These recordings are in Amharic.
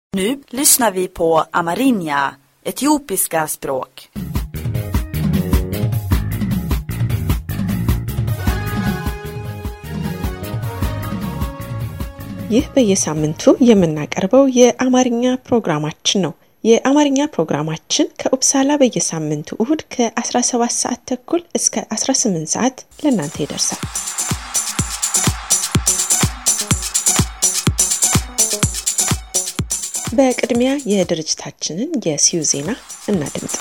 Nu lyssnar vi på amerinja, etiopiska språk. ይህ በየሳምንቱ የምናቀርበው የአማርኛ ፕሮግራማችን ነው። የአማርኛ ፕሮግራማችን ከኡፕሳላ በየሳምንቱ እሁድ ከ17 ሰዓት ተኩል እስከ 18 ሰዓት ለእናንተ ይደርሳል። በቅድሚያ የድርጅታችንን የሲዩ ዜና እናድምጥ።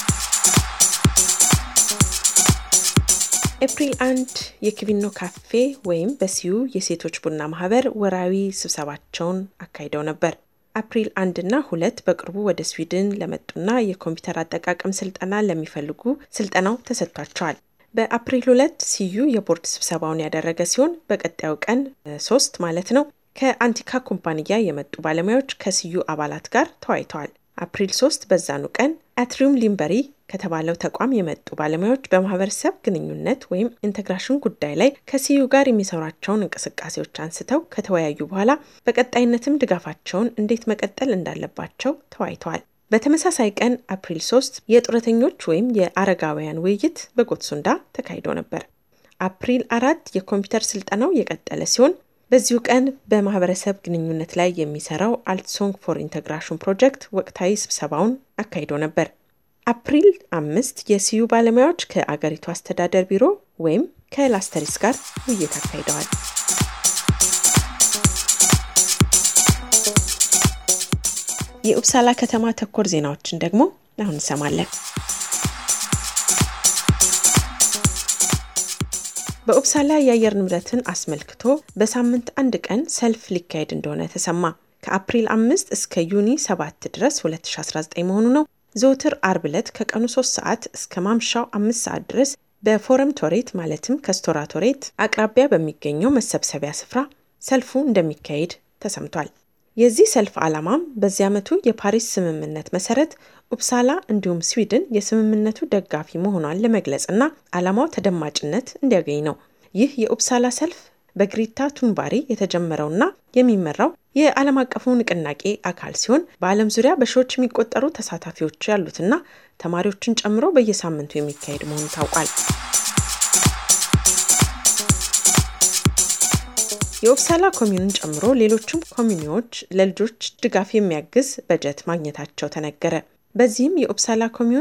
ኤፕሪል አንድ የኪቪኖ ካፌ ወይም በሲዩ የሴቶች ቡና ማህበር ወራዊ ስብሰባቸውን አካሂደው ነበር። አፕሪል አንድና ሁለት በቅርቡ ወደ ስዊድን ለመጡና የኮምፒውተር አጠቃቀም ስልጠና ለሚፈልጉ ስልጠናው ተሰጥቷቸዋል። በአፕሪል ሁለት ሲዩ የቦርድ ስብሰባውን ያደረገ ሲሆን በቀጣዩ ቀን ሶስት ማለት ነው ከአንቲካ ኩባንያ የመጡ ባለሙያዎች ከሲዩ አባላት ጋር ተወያይተዋል። አፕሪል ሶስት በዛኑ ቀን አትሪዩም ሊምበሪ ከተባለው ተቋም የመጡ ባለሙያዎች በማህበረሰብ ግንኙነት ወይም ኢንተግራሽን ጉዳይ ላይ ከሲዩ ጋር የሚሰሯቸውን እንቅስቃሴዎች አንስተው ከተወያዩ በኋላ በቀጣይነትም ድጋፋቸውን እንዴት መቀጠል እንዳለባቸው ተወያይተዋል። በተመሳሳይ ቀን አፕሪል 3 የጡረተኞች ወይም የአረጋውያን ውይይት በጎትሱንዳ ተካሂዶ ነበር። አፕሪል አራት የኮምፒውተር ስልጠናው የቀጠለ ሲሆን በዚሁ ቀን በማህበረሰብ ግንኙነት ላይ የሚሰራው አልትሶንግ ፎር ኢንተግራሽን ፕሮጀክት ወቅታዊ ስብሰባውን አካሂዶ ነበር። አፕሪል አምስት የሲዩ ባለሙያዎች ከአገሪቱ አስተዳደር ቢሮ ወይም ከላስተሪስ ጋር ውይይት አካሂደዋል። የኡፕሳላ ከተማ ተኮር ዜናዎችን ደግሞ አሁን እንሰማለን። በኡፕሳላ የአየር ንብረትን አስመልክቶ በሳምንት አንድ ቀን ሰልፍ ሊካሄድ እንደሆነ ተሰማ። ከአፕሪል አምስት እስከ ዩኒ ሰባት ድረስ 2019 መሆኑ ነው። ዘውትር አርብ ዕለት ከቀኑ 3 ሰዓት እስከ ማምሻው አምስት ሰዓት ድረስ በፎረም ቶሬት ማለትም ከስቶራ ቶሬት አቅራቢያ በሚገኘው መሰብሰቢያ ስፍራ ሰልፉ እንደሚካሄድ ተሰምቷል። የዚህ ሰልፍ ዓላማም በዚህ ዓመቱ የፓሪስ ስምምነት መሰረት ኡፕሳላ እንዲሁም ስዊድን የስምምነቱ ደጋፊ መሆኗን ለመግለጽና ዓላማው ተደማጭነት እንዲያገኝ ነው። ይህ የኡፕሳላ ሰልፍ በግሪታ ቱንባሪ የተጀመረውና የሚመራው የዓለም አቀፉ ንቅናቄ አካል ሲሆን በዓለም ዙሪያ በሺዎች የሚቆጠሩ ተሳታፊዎች ያሉትና ተማሪዎችን ጨምሮ በየሳምንቱ የሚካሄድ መሆኑ ታውቋል። የኡፕሳላ ኮሚዩንን ጨምሮ ሌሎችም ኮሚኒዎች ለልጆች ድጋፍ የሚያግዝ በጀት ማግኘታቸው ተነገረ። በዚህም የኡፕሳላ ኮሚዩን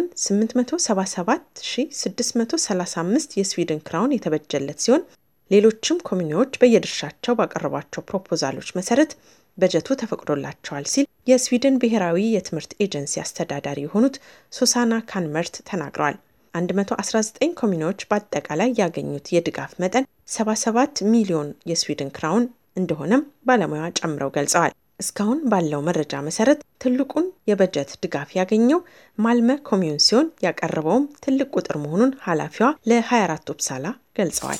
877635 የስዊድን ክራውን የተበጀለት ሲሆን ሌሎችም ኮሚኒዎች በየድርሻቸው ባቀረቧቸው ፕሮፖዛሎች መሰረት በጀቱ ተፈቅዶላቸዋል ሲል የስዊድን ብሔራዊ የትምህርት ኤጀንሲ አስተዳዳሪ የሆኑት ሱሳና ካንመርት ተናግረዋል። 119 ኮሚኒዎች በአጠቃላይ ያገኙት የድጋፍ መጠን 77 ሚሊዮን የስዊድን ክራውን እንደሆነም ባለሙያ ጨምረው ገልጸዋል። እስካሁን ባለው መረጃ መሰረት ትልቁን የበጀት ድጋፍ ያገኘው ማልመ ኮሚዩን ሲሆን ያቀረበውም ትልቅ ቁጥር መሆኑን ኃላፊዋ ለ24 ኡፕሳላ ገልጸዋል።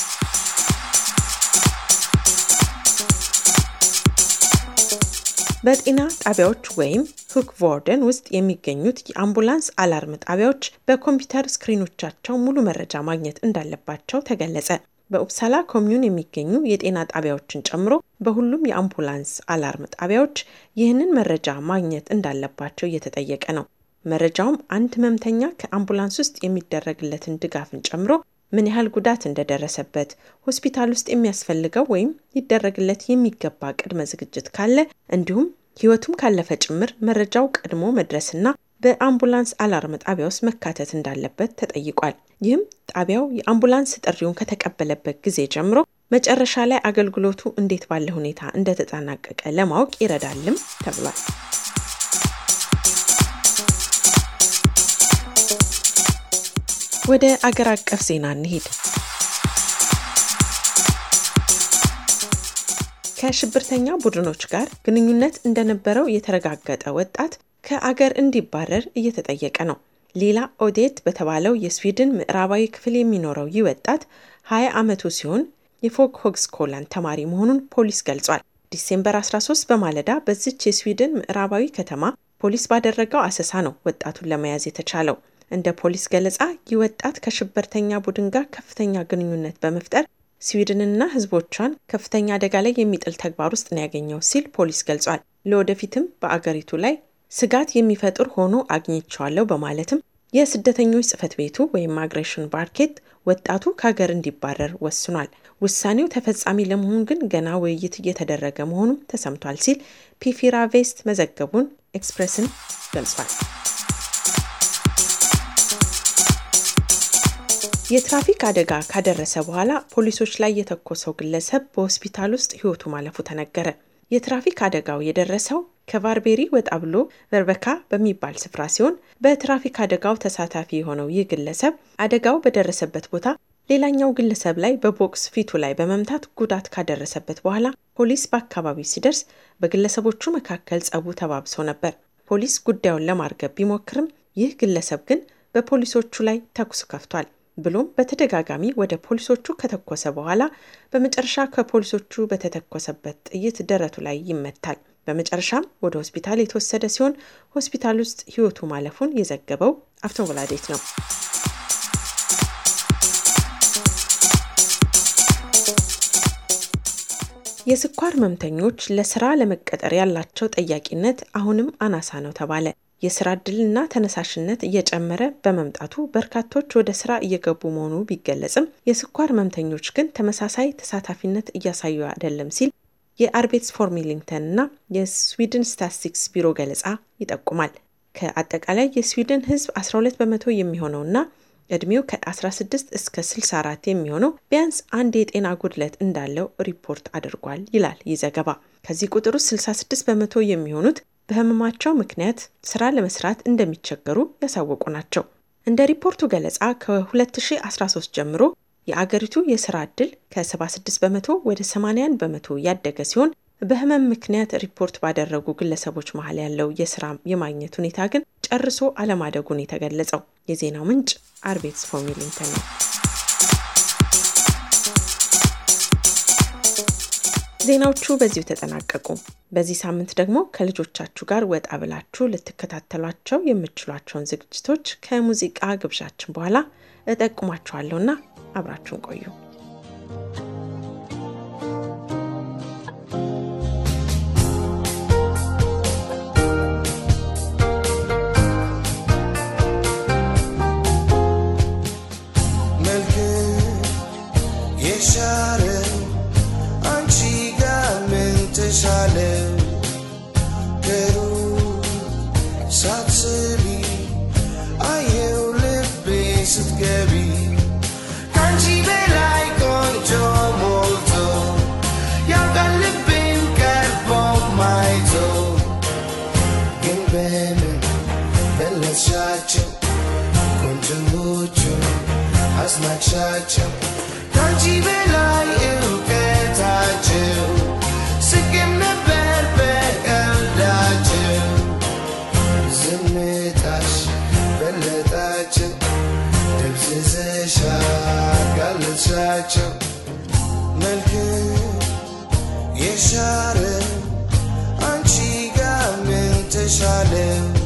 በጤና ጣቢያዎች ወይም ሁክ ቮርደን ውስጥ የሚገኙት የአምቡላንስ አላርም ጣቢያዎች በኮምፒውተር ስክሪኖቻቸው ሙሉ መረጃ ማግኘት እንዳለባቸው ተገለጸ። በኡፕሳላ ኮሚዩን የሚገኙ የጤና ጣቢያዎችን ጨምሮ በሁሉም የአምቡላንስ አላርም ጣቢያዎች ይህንን መረጃ ማግኘት እንዳለባቸው እየተጠየቀ ነው። መረጃውም አንድ ህመምተኛ ከአምቡላንስ ውስጥ የሚደረግለትን ድጋፍን ጨምሮ ምን ያህል ጉዳት እንደደረሰበት፣ ሆስፒታል ውስጥ የሚያስፈልገው ወይም ሊደረግለት የሚገባ ቅድመ ዝግጅት ካለ እንዲሁም ህይወቱም ካለፈ ጭምር መረጃው ቀድሞ መድረስና በአምቡላንስ አላርም ጣቢያ ውስጥ መካተት እንዳለበት ተጠይቋል። ይህም ጣቢያው የአምቡላንስ ጥሪውን ከተቀበለበት ጊዜ ጀምሮ መጨረሻ ላይ አገልግሎቱ እንዴት ባለ ሁኔታ እንደተጠናቀቀ ለማወቅ ይረዳልም ተብሏል። ወደ አገር አቀፍ ዜና እንሂድ። ከሽብርተኛ ቡድኖች ጋር ግንኙነት እንደነበረው የተረጋገጠ ወጣት ከአገር እንዲባረር እየተጠየቀ ነው። ሌላ ኦዴት በተባለው የስዊድን ምዕራባዊ ክፍል የሚኖረው ይህ ወጣት 20 ዓመቱ ሲሆን የፎግ ሆግስኮላን ተማሪ መሆኑን ፖሊስ ገልጿል። ዲሴምበር 13 በማለዳ በዚች የስዊድን ምዕራባዊ ከተማ ፖሊስ ባደረገው አሰሳ ነው ወጣቱን ለመያዝ የተቻለው። እንደ ፖሊስ ገለጻ ይህ ወጣት ከሽብርተኛ ቡድን ጋር ከፍተኛ ግንኙነት በመፍጠር ስዊድንና ሕዝቦቿን ከፍተኛ አደጋ ላይ የሚጥል ተግባር ውስጥ ነው ያገኘው ሲል ፖሊስ ገልጿል። ለወደፊትም በአገሪቱ ላይ ስጋት የሚፈጥር ሆኖ አግኝቸዋለሁ በማለትም የስደተኞች ጽሕፈት ቤቱ ወይም ማይግሬሽን ባርኬት ወጣቱ ከሀገር እንዲባረር ወስኗል። ውሳኔው ተፈጻሚ ለመሆኑ ግን ገና ውይይት እየተደረገ መሆኑም ተሰምቷል ሲል ፒፊራ ቬስት መዘገቡን ኤክስፕሬስን ገልጿል። የትራፊክ አደጋ ካደረሰ በኋላ ፖሊሶች ላይ የተኮሰው ግለሰብ በሆስፒታል ውስጥ ሕይወቱ ማለፉ ተነገረ። የትራፊክ አደጋው የደረሰው ከቫርቤሪ ወጣ ብሎ በርበካ በሚባል ስፍራ ሲሆን በትራፊክ አደጋው ተሳታፊ የሆነው ይህ ግለሰብ አደጋው በደረሰበት ቦታ ሌላኛው ግለሰብ ላይ በቦክስ ፊቱ ላይ በመምታት ጉዳት ካደረሰበት በኋላ ፖሊስ በአካባቢው ሲደርስ በግለሰቦቹ መካከል ጸቡ ተባብሶ ነበር። ፖሊስ ጉዳዩን ለማርገብ ቢሞክርም ይህ ግለሰብ ግን በፖሊሶቹ ላይ ተኩስ ከፍቷል። ብሎም በተደጋጋሚ ወደ ፖሊሶቹ ከተኮሰ በኋላ በመጨረሻ ከፖሊሶቹ በተተኮሰበት ጥይት ደረቱ ላይ ይመታል። በመጨረሻም ወደ ሆስፒታል የተወሰደ ሲሆን ሆስፒታል ውስጥ ሕይወቱ ማለፉን የዘገበው አፍቶወላዴት ነው። የስኳር ህመምተኞች ለስራ ለመቀጠር ያላቸው ጠያቂነት አሁንም አናሳ ነው ተባለ። የስራ እድልና ተነሳሽነት እየጨመረ በመምጣቱ በርካቶች ወደ ስራ እየገቡ መሆኑ ቢገለጽም የስኳር ህመምተኞች ግን ተመሳሳይ ተሳታፊነት እያሳዩ አይደለም ሲል የአርቤትስ ፎር ሚሊንግተን እና የስዊድን ስታትስቲክስ ቢሮ ገለጻ ይጠቁማል። ከአጠቃላይ የስዊድን ህዝብ 12 በመቶ የሚሆነውና እድሜው ከ16 እስከ 64 የሚሆነው ቢያንስ አንድ የጤና ጉድለት እንዳለው ሪፖርት አድርጓል ይላል ይህ ዘገባ። ከዚህ ቁጥር ውስጥ 66 በመቶ የሚሆኑት በህመማቸው ምክንያት ስራ ለመስራት እንደሚቸገሩ ያሳወቁ ናቸው። እንደ ሪፖርቱ ገለጻ ከ2013 ጀምሮ የአገሪቱ የስራ ዕድል ከ76 በመቶ ወደ 81 በመቶ ያደገ ሲሆን በህመም ምክንያት ሪፖርት ባደረጉ ግለሰቦች መሀል ያለው የስራ የማግኘት ሁኔታ ግን ጨርሶ አለማደጉን የተገለጸው። የዜናው ምንጭ አርቤትስ ፎር ሚሊንግተን ነው። ዜናዎቹ በዚሁ ተጠናቀቁ። በዚህ ሳምንት ደግሞ ከልጆቻችሁ ጋር ወጣ ብላችሁ ልትከታተሏቸው የምትችሏቸውን ዝግጅቶች ከሙዚቃ ግብዣችን በኋላ እጠቁማችኋለሁና አብራችሁን ቆዩ። አስናቅሻቸው ከአንቺ በላይ እውቀታቸው ስቅም ነበር በቀልዳቸው ዝምታሽ በለጣቸው ደብዝዘሻ ጋለሻቸው መልክ የሻረ አንቺ ጋር ምን ተሻለ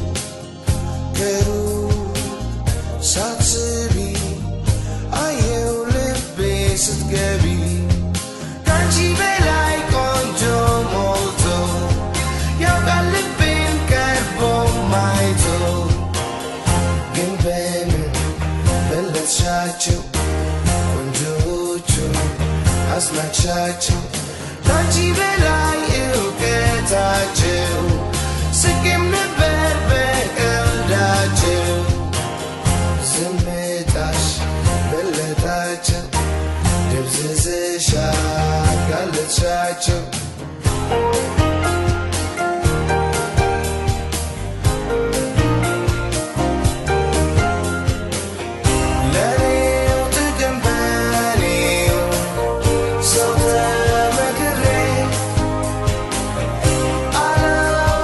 ከሩቅ ሳትስቢ አየው ልቤ ስትገቢ ከአንቺ በላይ ቆንጆ ሞልቶ ያውቃል ልቤን ቀርቦ ማይቶ ግን በምን በለጥሻቸው ቆንጆቹ አስናቅሻቸው ከአንቺ በላይ እውቀታቸው ስቄም ነበር በቀልዳቸው ዝምታሽ በለጣቸው ደብዝዝሻ ጋለጥሻቸው ለኔው ጥቅም በኔው ሰው ተመክሬ አላው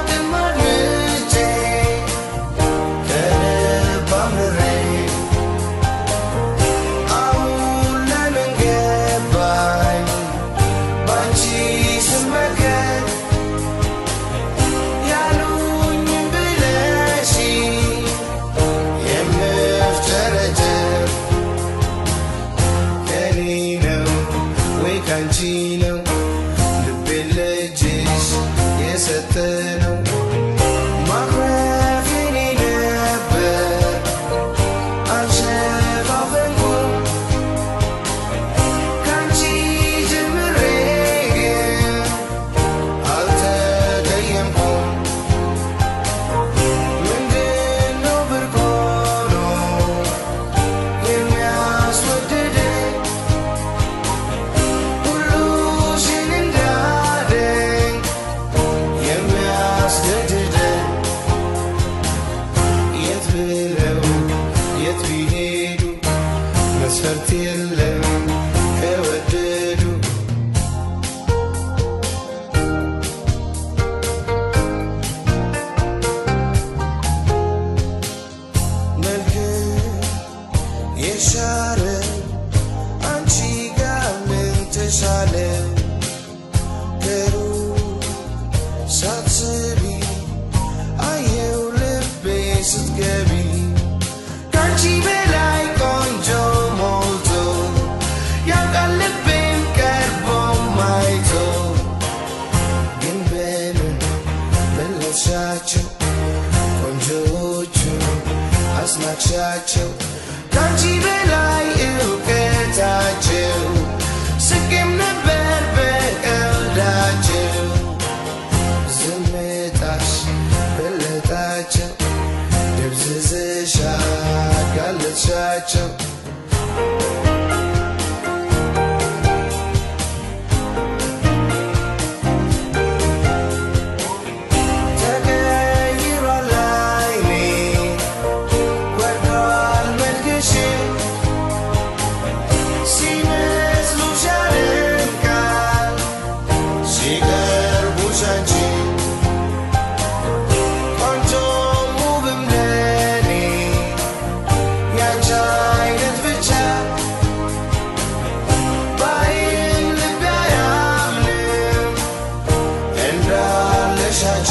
ጋለጥሻቸው ቆንጆዎቹ አስናቅሻቸው ከአንቺ በላይ እውቀታቸው ስቄም ነበር በቀልዳቸው ዝምታሽ በለጣቸው ደብዝዝሻ ጋለጥሻቸው ተቀይሯል ዓይኔ ወርዷል መልክሽ ሲመስሉሽ ያደንቃል ሲቀርቡሽ አንቺ ቆንጆም ውብም ለኔ ያንቺ አይነት ብቻ ባይን ልቤ አያምንም እንዳለሽ አቻ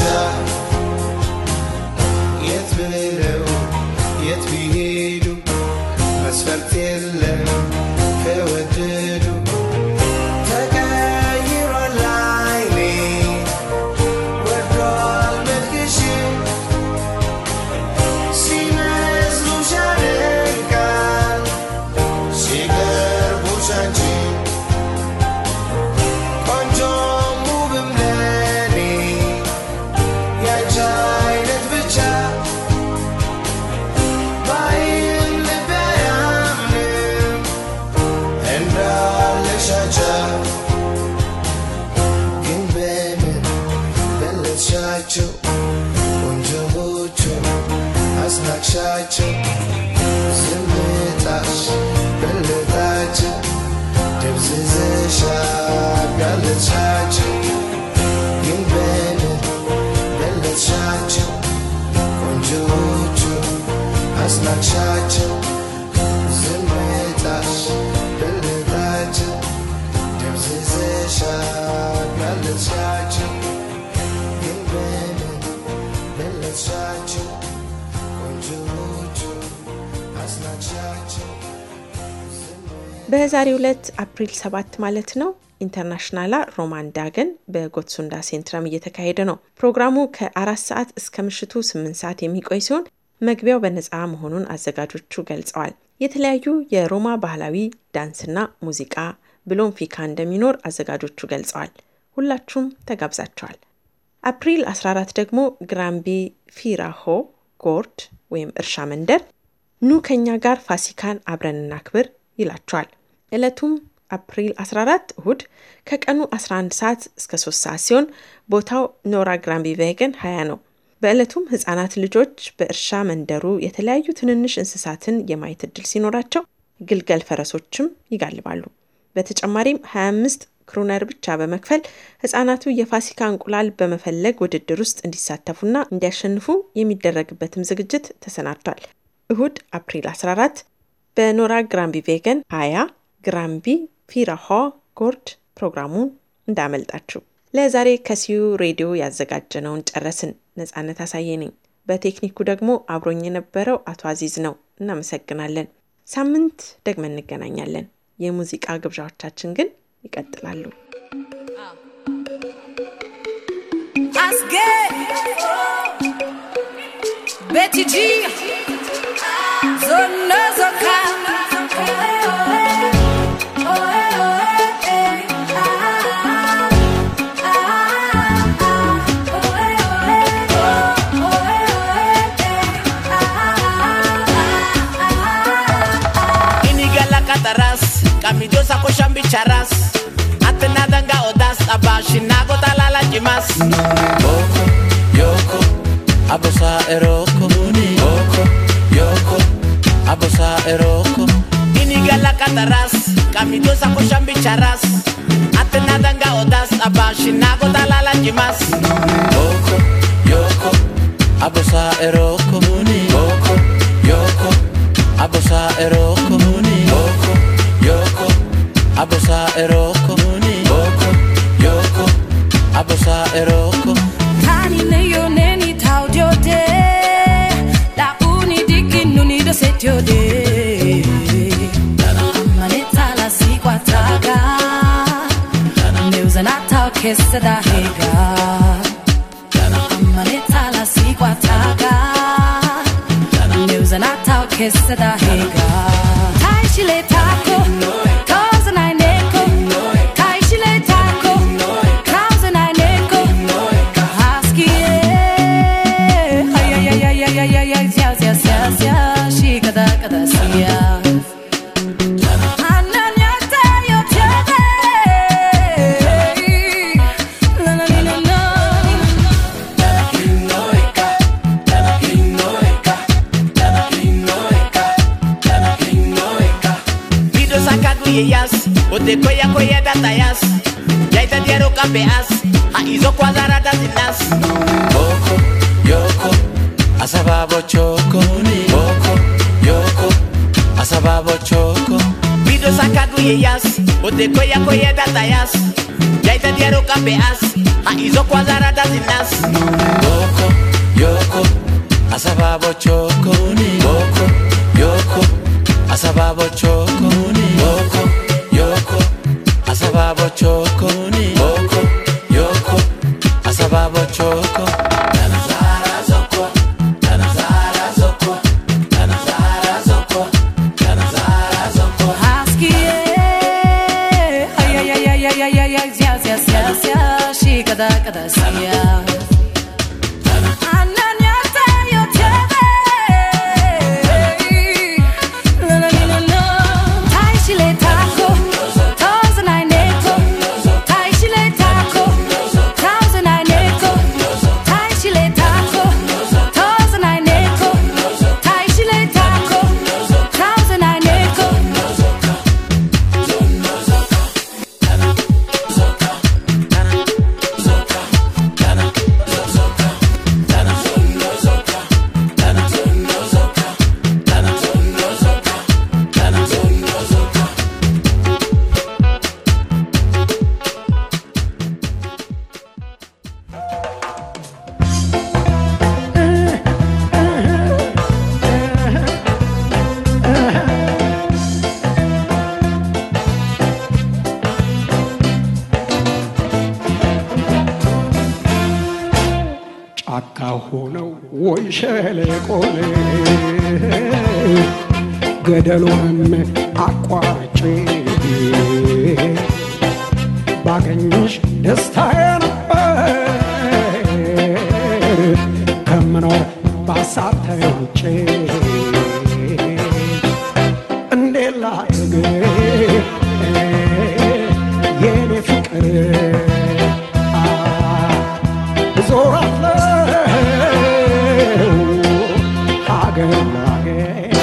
የት ብለው የት ቢሄዱ መስፈርት የለም ከወደዱ ተቀይሯል ዓይኔ ወርዷል መልክሽ ሲመስሉሽ ያደንቃል ሲቀርቡሽ አንቺ ቆንጆም ውብም ለኔ ያንቺ አይነት ብቻ ባይን ልቤ አያምንም እንዳለሽ አቻ ግን በምን በለጥሻቸው ቆንጆዎቹ አስናቅሻቸው ዝምታሽ በለጣቸው ደብዝዘሻ ጋለጥሻቸው ግን በምን በለጥሻቸው ቆንጆዎቹ አስናቅሻቸው ዝምታሽ በለጣቸው ደብዝዘሻ ጋለጥሻቸው ግን በምን በለጥሻቸው ቆንጆዎቹ አስናቅሻቸው በዛሬው ዕለት አፕሪል 7 ማለት ነው ኢንተርናሽናላ ሮማን ዳገን በጎትሱንዳ ሴንትረም እየተካሄደ ነው። ፕሮግራሙ ከአራት ሰዓት እስከ ምሽቱ ስምንት ሰዓት የሚቆይ ሲሆን መግቢያው በነፃ መሆኑን አዘጋጆቹ ገልጸዋል። የተለያዩ የሮማ ባህላዊ ዳንስና ሙዚቃ ብሎም ፊካ እንደሚኖር አዘጋጆቹ ገልጸዋል። ሁላችሁም ተጋብዛችኋል። አፕሪል 14 ደግሞ ግራምቢ ፊራሆ ጎርድ ወይም እርሻ መንደር ኑ ከኛ ጋር ፋሲካን አብረን እናክብር ይላችኋል። ዕለቱም አፕሪል 14 እሁድ ከቀኑ 11 ሰዓት እስከ 3 ሰዓት ሲሆን ቦታው ኖራ ግራምቢ ቬገን 20 ነው። በዕለቱም ህጻናት ልጆች በእርሻ መንደሩ የተለያዩ ትንንሽ እንስሳትን የማየት እድል ሲኖራቸው ግልገል ፈረሶችም ይጋልባሉ። በተጨማሪም 25 ክሩነር ብቻ በመክፈል ህጻናቱ የፋሲካ እንቁላል በመፈለግ ውድድር ውስጥ እንዲሳተፉና እንዲያሸንፉ የሚደረግበትም ዝግጅት ተሰናድቷል። እሁድ አፕሪል 14 በኖራ ግራምቢ ቬገን 20 ግራምቢ ፊራሆ ጎርድ ፕሮግራሙን እንዳመልጣችሁ። ለዛሬ ከሲዩ ሬዲዮ ያዘጋጀነውን ጨረስን። ነጻነት አሳየ ነኝ። በቴክኒኩ ደግሞ አብሮኝ የነበረው አቶ አዚዝ ነው። እናመሰግናለን። ሳምንት ደግመን እንገናኛለን። የሙዚቃ ግብዣዎቻችን ግን ይቀጥላሉ። Asgay Betty G Zona Zoka Inigala kataras, kamijosa koshambi charas. Atenadanga odas, abashinago talala jimas. Oko, yoko, abosa eroko. Oko, yoko, abosa eroko. Inigala kataras, kamijosa koshambi charas. Atenadanga odas, abashinago talala jimas. Oko, yoko, abosa eroko. Oko, yoko, abosa eroko. Oko, yoko, abosa eroko. Oko, yoko, abosa eroko. Tani ne yo neni tau dio de La uni diki nuni do set yo de Maneta la si kwa taga Neuza na tau kesa da hega Maneta kissa da hega Tai shile taco Cause I neko Tai shile taco Cause I neko Husky Ay ay ay ay ay ay ay ay Sia sia sia sia Shi kada kada sia Ananyata yo tiade La la la la la Bido sakagu ye yas Ote koya koya data yas Jaita diaro kape as Ha izo kwazara dazi nas Boko, yoko Asababo choko Boko, yoko Asababo choko Bido sakagu ye yas Ote koya koya data yas Jaita diaro kape as Ha izo kwazara dazi nas Boko, yoko Asababo choko Boko, yoko Asababo choko Boko, yoko Asababo choko Boko, yoko Asababo choko Tanazara zoko Tanazara zoko Tanazara zoko Tanazara zoko Husky, ay ay ay ay ay ay ay ay, sia sia sia sia, she kada kada sia. Ananyata yo tiade, la la la la la. Tai shile taco, thousand I neko. Tai shile taco, thousand I neko. Tai shile taco, thousand I neko. Tai shile taco, thousand I neko. ጫካ ሆነው ወይ ሸለቆን ገደሉንም አቋርጬ ባገኝሽ ደስታዬ ነበር ከምኖር ባሳብ ተውጬ እንዴት ላድርግ የኔ ፍቅር ዞራለው ሀገር ላገር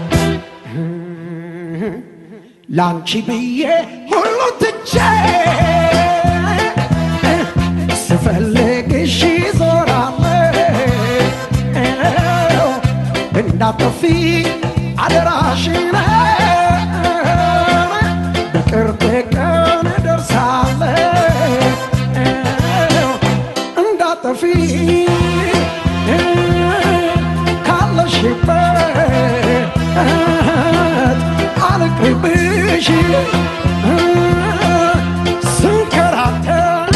ላንቺ ብዬ ሁሉ ትቼ ስፈልግሽ ዞራለው እንዳጠፊ አደራሽን በቅርብ ቀን ደርሳለው እንዳጠፊ ካለሽበት አልቅርብሽ ስንከራተት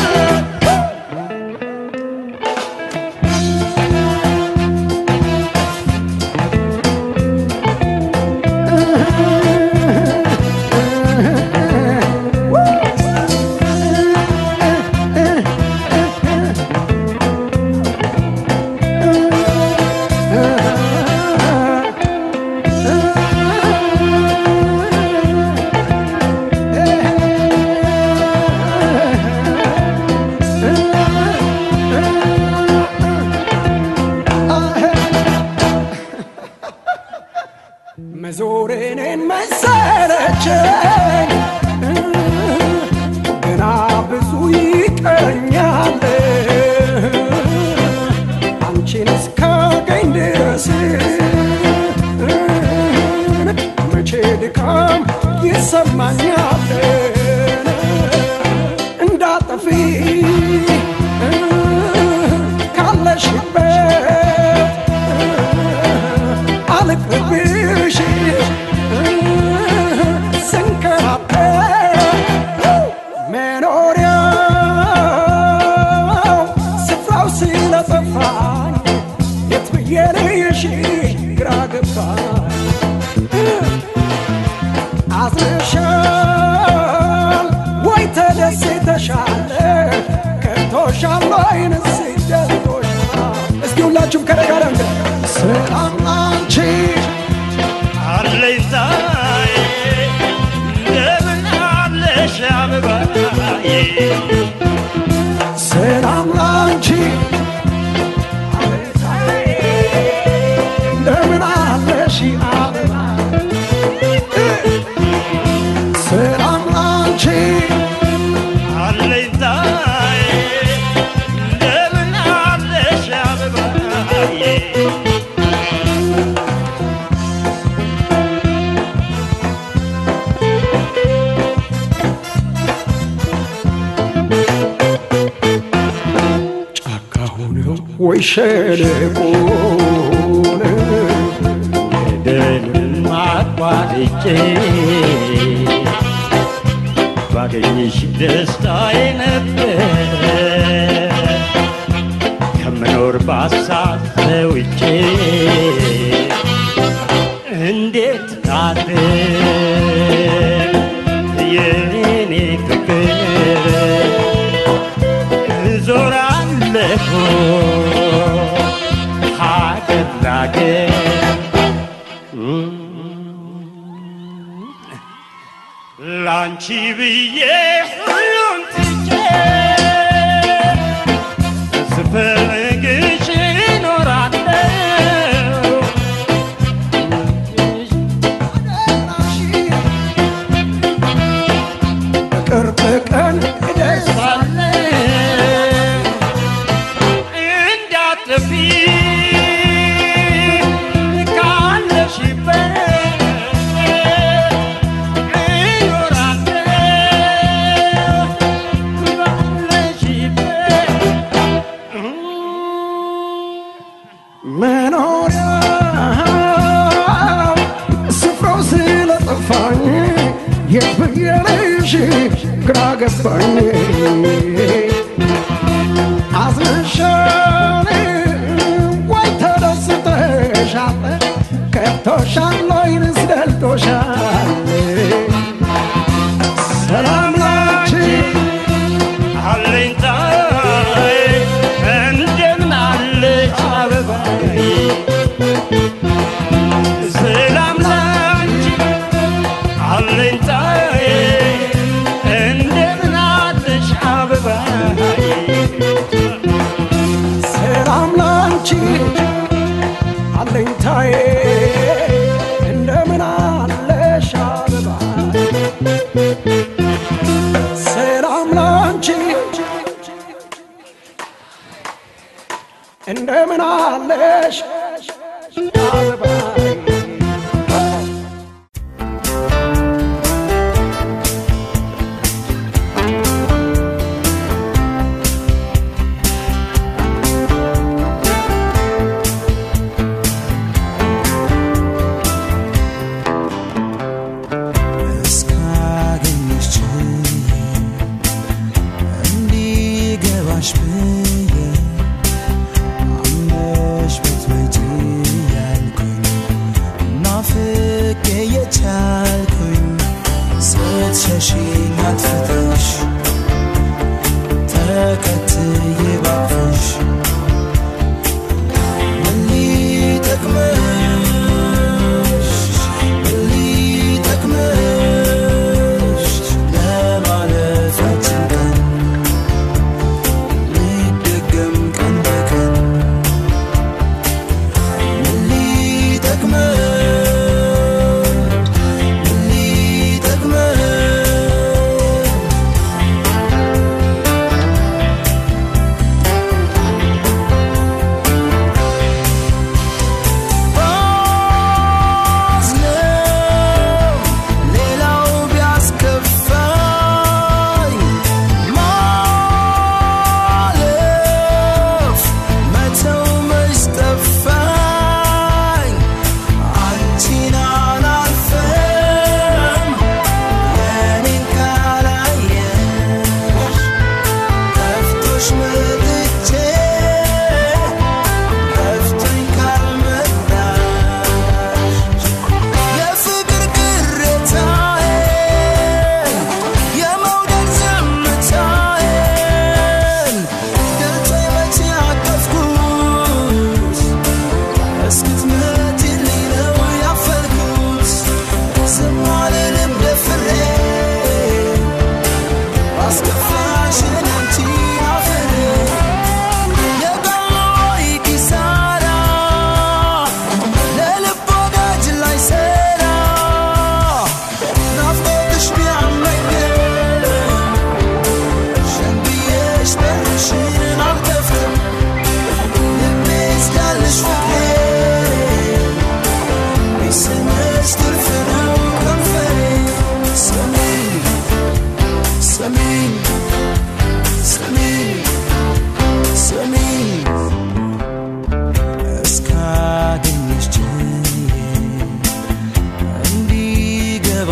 መዞሬኔን መሰለቸኝ ገና ብዙ ይቀረኛል አንቺን እስካገኝ ድረስ መቼ ድካም ይሰማኛል እንዳጠፊ ካለሽበት አልቅርብሽ ስንከራተት መኖሪያው ስፍራው ስለጠፋኝ የት ብዬ ልይሽ ግራ ገባኝ ሁላችሁም ከኔ ጋር እንደ ሰላም ላንቺ አለኝታዬ እንደምን አለሽ አበባዬ ሰላም ላንቺ እንደምን አለሽ አበባ ሰላም ላንቺ አለኝታዬ እንደምን አለሽ አበባዬ ጫካ ሆነው ወይ ሸለቆ ገደልን አቋርጬ ባገኝሽ ደስታዬ ነበር ከምኖር ባሳብ ተውጬ እንዴት ታድር የኔ ፍቅር እዞራለሁ ሀገር ላገር ላንቺ ብዬ ሁሉን ትቼ ስፈልግሽ እኖራለሁ ቅርብ ቀን እንዳትጠፊ ካለሽበት እኖራለሁ ባለሽበት መኖሪያ ስፍራው ስለጠፋኝ የት ብዬ ልሽ ግራ ገባኝ አዝነሻል ወይ ተደስተሻል ከብቶሻል ወይንስ ደልቶሻል ሰላም ላንቺ አለኝታዬ እንደምን አለች አበባዬ ሰላም ላንቺ አለኝታዬ እንደምን አለች አበባዬ ሰላም ላንቺ አለኝታዬ እንደምን አለሽ አበባ ሰላም ላንቺ እንደምን አለሽ አበባ እስካገኘሽ ችዬ እንዲገባሽ ብዬ አምነሽ ብትመጪ ያልኩኝ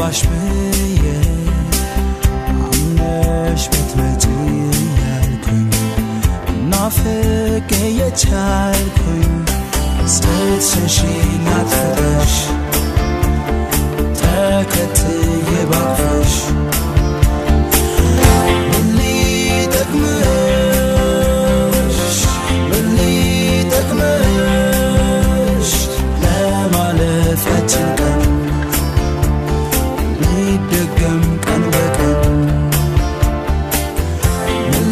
ገባሽ ብዬ አምነሽ ብትመጪ ያልኩኝ ናፍቄ የቻልኩኝ ስትሸሺኝ አጥፍተሽ ተከትዬ ባቅፍሽ ምን ሊጠቅምሽ ምን ሊጠቅምሽ ለማለፍ ያችን ቀን ሊደገም ቀን በቀን ምን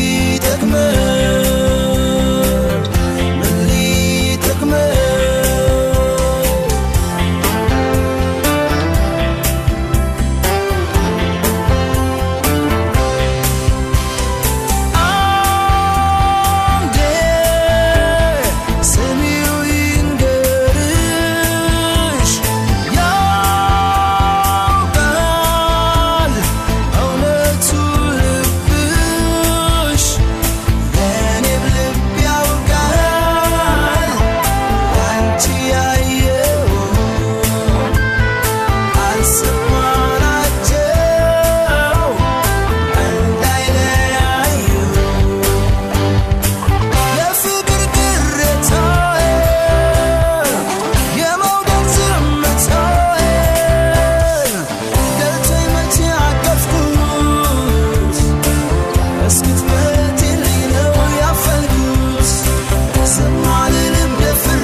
ሊጠቅምሽ ምን ሊጠቅምሽ አንዴ ስሚው ይንገርሽ ያውቃል እውነቱ ልብሽ የኔም ልብ ያውቃል አንቺ ያየው አልሰማናቸው እንዳይለያዩ የፍቅር ግርታዬ የመውደድ ዝምታዬ ደልቶኝ መቼ አቀፍኩት እስክትመጪልኝ ነው ያፈልኩት ዝም አልልም ደፍሬ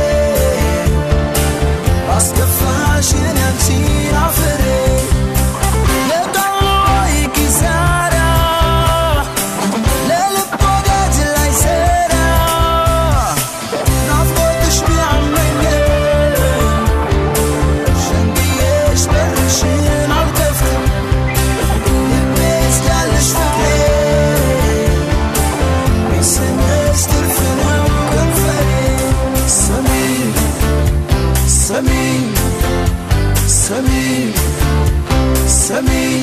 አስከፋሽን ያንቺን አፍሬ የቃሎይ ኪሳራ ለልብ ወዳጅ ላይ ሰራ ናፍቆትሽ ቢያመኝም ሸንግዬሽ በርሽን አልከፍትም ልቤ እስካለሽ ፍቅሬ ቢሰኘሽ ትርፍ ነው ከንፈሬ ስሚኝ ስሚኝ ስሚኝ ስሚኝ